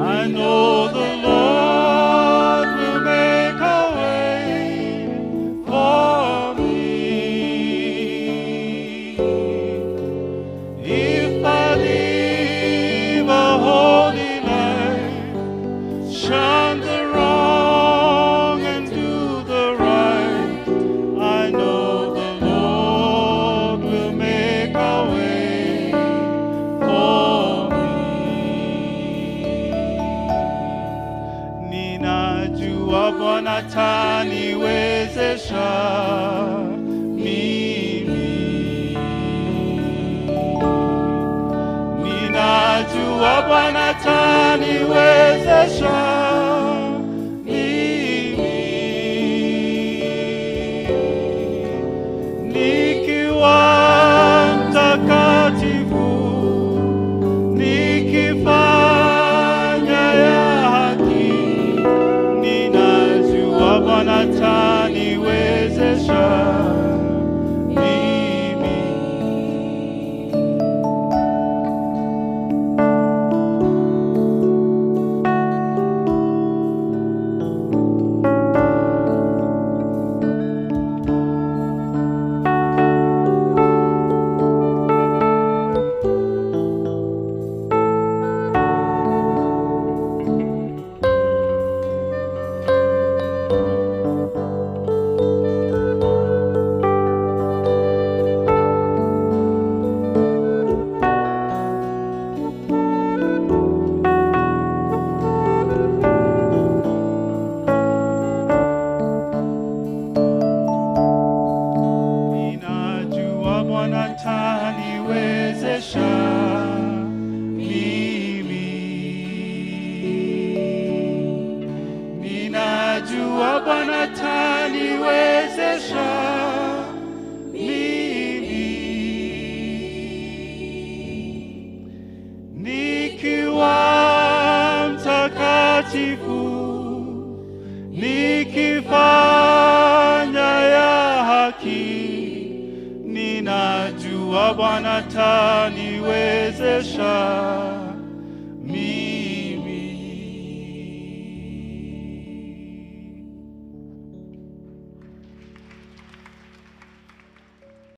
I know the Lord will make a way for me. If I live a holy life, shun the wrong and do the right, I know the Lord will make a way for me. Ninajua Bwana ataniwezesha mimi. Ninajua Bwana ataniwezesha mimi. Nikiwa mtakatifu, nikifanya ya haki, ninajua Bwana ataniwezesha mimi. Ninajua Bwana ataniwezesha mimi. Ninajua Bwana ataniwezesha mimi. Nikiwa mtakatifu nikifanya ya haki, ninajua Bwana ataniwezesha